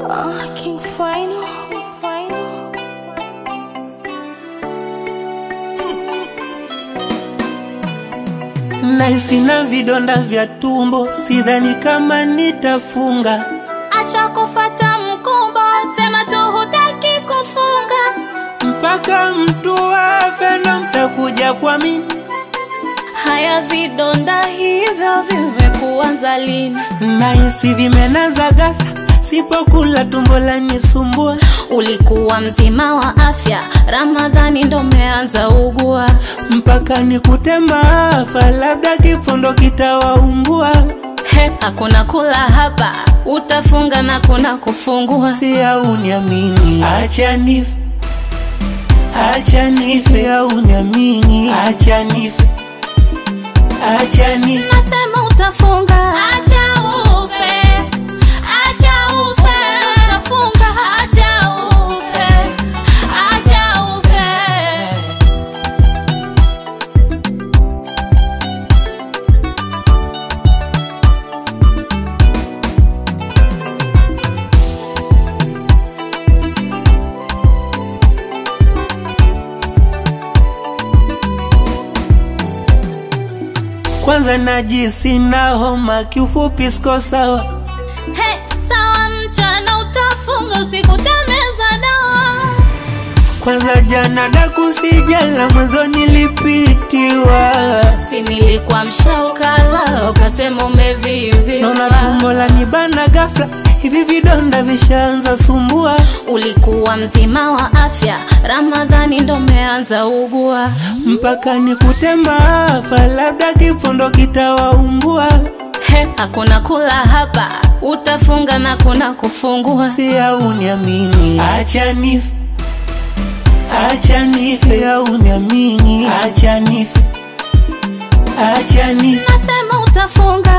Oh, King Final. Final. Naisi na vidonda vya tumbo, sidhani kama nitafunga. Acha kufata mkumbo, sema tu hutaki kufunga. Mpaka mtu afe ndo mtakuja kwa mimi. Haya vidonda hivyo vimekuanza lini? Naisi vimenaza ghafla, sipokula tumbo lanisumbua. Ulikuwa mzima wa afya, Ramadhani ndo umeanza ugua. Mpaka nikute maafa, labda kifo ndo kitawaumbua. He, hakuna kula hapa, utafunga na kuna kufungua. Si au niamini, acha nife, acha nife, au niamini, acha nife, acha nife. Nasema utafunga, acha ufe, acha ufe, utafunga, acha ufe, acha ufe. Kwanza najisi na homa, kiufupi siko sawa. He, sawa mchana utafunga, usiku utameza dawa. Kwanza jana daku sijala, mwanzo nilipitiwa. Si nilikuwa mshaukala, ukasema Naona umevimbiwa. tumbo lanibana ghafla, hivi vidonda vishaanza sumbua. Ulikuwa mzima wa afya, Ramadhani ndo umeanza ugua. Mpaka nikute maafa, labda kifo ndo kitawaumbua. He, hakuna kula hapa, utafunga na kuna kufungua. Si au niamini, acha nife, acha nife, au niamini, acha nife, acha nife. Nasema utafunga,